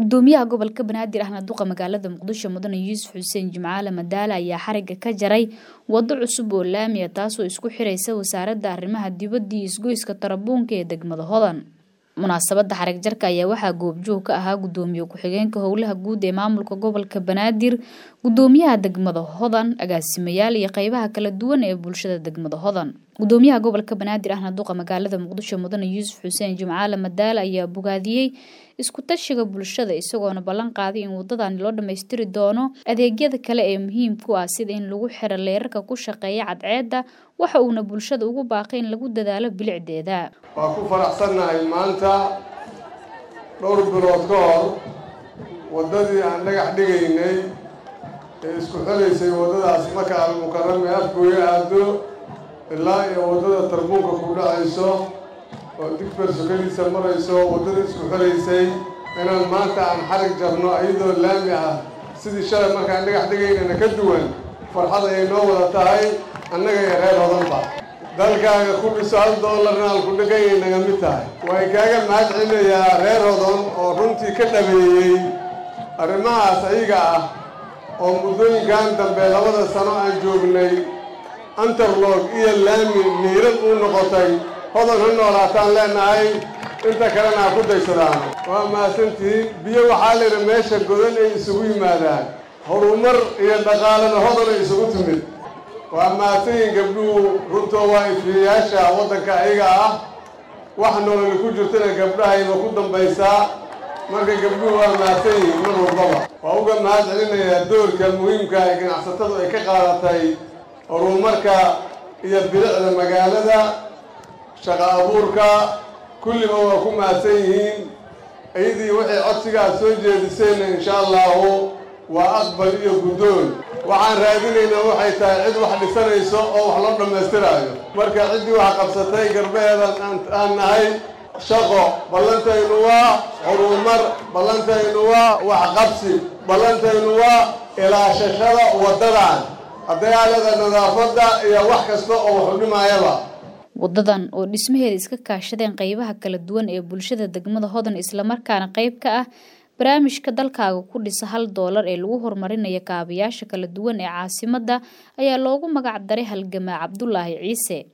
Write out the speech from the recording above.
gudoomiyaha gobolka banaadir ahna duqa magaalada muqdisho mudane yuusuf xuseen jimcaale madaale ayaa xariga ka jaray wado cusub oo laamiya taasoo isku xiraysa wasaaradda arrimaha dibadda iyo isgoyska tarabuunka ee degmada hodan munaasabada xarig jarka ayaa waxaa goobjoog ka ahaa gudoomiye ku-xigeenka howlaha guud ee maamulka gobolka banaadir gudoomiyaha degmada hodan agaasimayaal iyo qeybaha kala duwan ee bulshada degmada hodan gudoomiyaha gobolka banaadir ahna duqa magaalada muqdisho mudane yuusuf xuseen jimcaale madaale ayaa bogaadiyey isku tashiga bulshada isagoona ballan qaaday in wadadani loo dhammaystiri doono adeegyada kale ee muhiimku ah sida in lagu xiro leerarka ku shaqeeya cadceedda waxa uuna bulshada ugu baaqay in lagu dadaalo bilicdeeda waa ku faraxsannahay maanta dhowr bilood ka hor waddadii aan dhagax dhigaynay ee isku xelaysay waddadaas maka almukarame afgooyo aado ilaa iyo waddada tarbuunka ku dhacayso oo digfer sokadiisa marayso waddada isku xelaysay inaan maanta aan xarig jarno iyadoo laami ah sidii shalay markaan dhagax dhigaynana ka duwan farxad ayay noo wada tahay annaga iyo reer hodanba dalkaaga ku dhiso hal doolarna aan ku dhegayay naga mid tahay way kaaga mahad celinayaa reer hodon oo runtii ka dhabeeyey arrimahaas ayaga ah oo muddooyinkan dambe labada sano aan joognay antarlog iyo laami miirad uu noqotay hodon ha noolaataan leenahay inta kalena ha ku daysadaan waa mahadsantihiin biyo waxaa layidhi meesha godan ay isugu yimaadaan horumar iyo dhaqaalena hodon ay isugu timid waa mahadsanyihin gabdhuhu runtoo waa ifiyayaasha waddanka ayaga ah wax nololi ku jirtana gabdhahayba ku dambaysaa marka gabdhuhu waa mahadsan yihiin mar walbaba waa uga mahad celinayaa doorka muhiimka ee ganacsatadu ay ka qaadatay horumarka iyo bilicda magaalada shaqa abuurka kulliba waa ku mahadsan yihiin iyadii waxay codsigaas soo jeedisayna insha allahu waa aqbal iyo guddoon waxaan raadinaynaa waxay tahay cid wax dhisanayso oo wax loo dhammaystiraayo marka ciddii wax qabsatay garbaheedan aan nahay shaqo ballantaynu waa horumar ballantaynu waa waxqabsi ballantaynu waa ilaashashada waddadan cadaalada nadaafadda iyo wax kasta oo waxu dhimaayaba wadadan oo dhismaheeda iska kaashadeen qeybaha kala duwan ee bulshada degmada hodan islamarkaana qeyb ka ah barnaamijka dalkaaga ku dhisa hal doolar ee lagu horumarinayo kaabayaasha kala duwan ee caasimadda ayaa loogu magac daray halgamaa cabdulaahi ciise